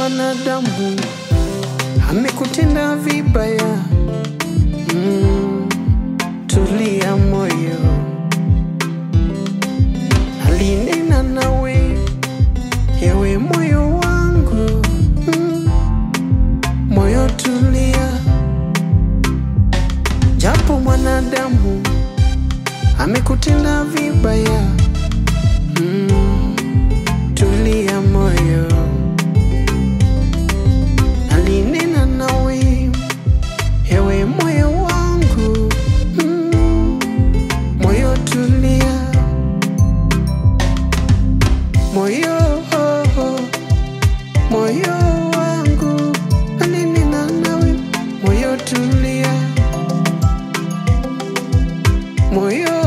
mwanadamu amekutenda vibaya, mm, tulia moyo, alinena nawe, ewe moyo wangu, mm, moyo tulia, japo mwanadamu amekutenda vibaya, mm, tulia moyo alinena nawe, ewe moyo wangu, mm, moyo tulia, moyo moyo wangu, alinena nawe, moyo tulia, moyo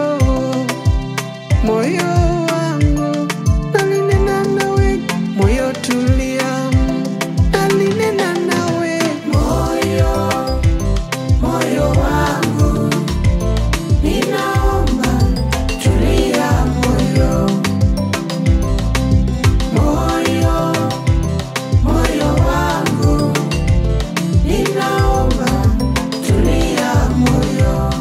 moyo wangu, alinena nawe, moyo tulia, alinena nawe, Moyo, moyo wangu, ninaomba tulia moyo. Moyo, moyo wangu, ninaomba tulia moyo.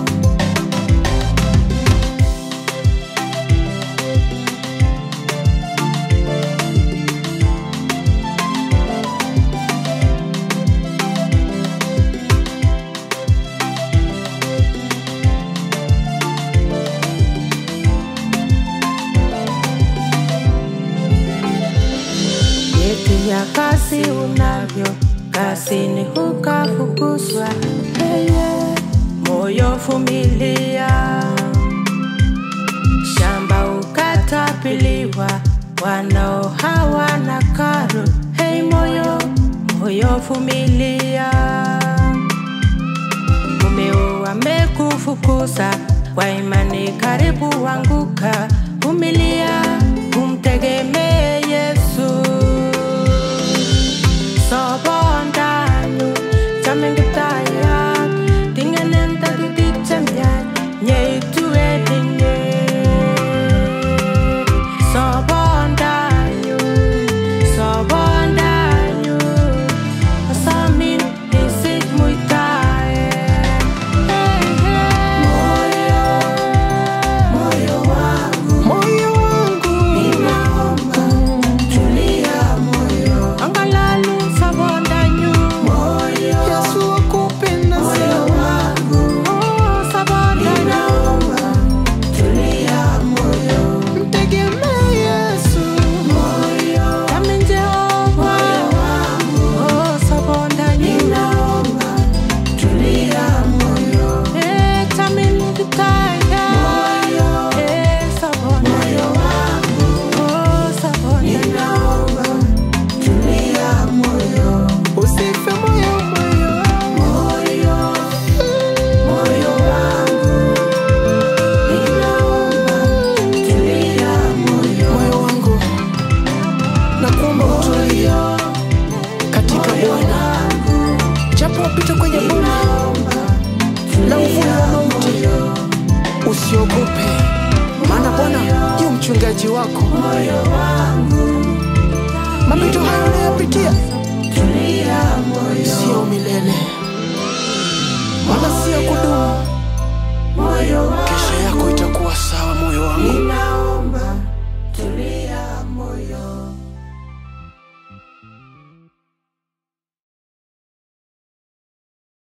Yetu ya kasi unavyo kasini hukafukuzwa, Yeye, moyo vumilia, shamba ukatapiliwa, wanao hawana karo. Hei moyo, moyo vumilia, mumeo amekufukuza kwa imani, karibu wanguka. Vumilia, umtegemee Yesu. Sobondanyu, chamengitayat, tingenen takitik chemiach, nyeitu edinye. Sobondanyu, sobondanyu, asamin isich muitaet. Hey, hey. Moyo wangu, moyo wangu, ninaomba tulia moyo. Angalalun sobondanyu. Moyo, Yesu akupenda moyo sana, wangu. Oh, sobondanyu. Ninaomba tulia moyo. mtegemee Yesu, Moyo, Amin Jehova. Moyo wangu. Oh, sobondanyu. Ninaomba tulia moyo. Eh, tamin kitaya. Moyo, eh, sobondanyu. Moyo wangu. Oh, sobondanyu. Ninaomba tulia moyo. usife moyo, moyo, Moyo, moyo wangu, ninaomba tulia moyo. moyo wangu, nakuomba utulie katika Bwana, japo wapita kwenye bonde la uvuli wa mauti, usiogope, maana Bwana yu mchungaji wako. Moyo wangu, Mapito hayo unayopitia tulia moyo. sio milele.